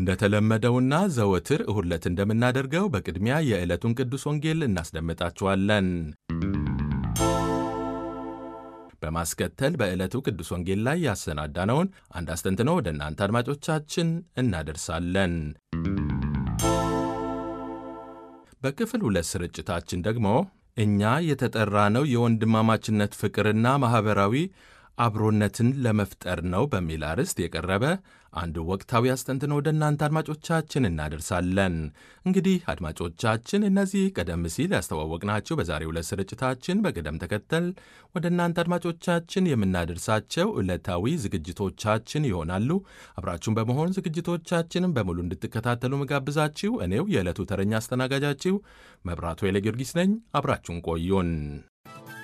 እንደተለመደውና ዘወትር እሁድ ዕለት እንደምናደርገው በቅድሚያ የዕለቱን ቅዱስ ወንጌል እናስደምጣችኋለን። በማስከተል በዕለቱ ቅዱስ ወንጌል ላይ ያሰናዳነውን አንድ አስተንትኖ ወደ እናንተ አድማጮቻችን እናደርሳለን። በክፍል ሁለት ስርጭታችን ደግሞ እኛ የተጠራነው የወንድማማችነት ፍቅርና ማኅበራዊ አብሮነትን ለመፍጠር ነው በሚል አርዕስት የቀረበ አንድ ወቅታዊ አስተንትኖ ወደ እናንተ አድማጮቻችን እናደርሳለን። እንግዲህ አድማጮቻችን እነዚህ ቀደም ሲል ያስተዋወቅናቸው በዛሬው ዕለት ስርጭታችን በቅደም ተከተል ወደ እናንተ አድማጮቻችን የምናደርሳቸው ዕለታዊ ዝግጅቶቻችን ይሆናሉ። አብራችሁን በመሆን ዝግጅቶቻችንን በሙሉ እንድትከታተሉ መጋብዛችሁ እኔው የዕለቱ ተረኛ አስተናጋጃችሁ መብራቱ ኃይለ ጊዮርጊስ ነኝ። አብራችሁን ቆዩን።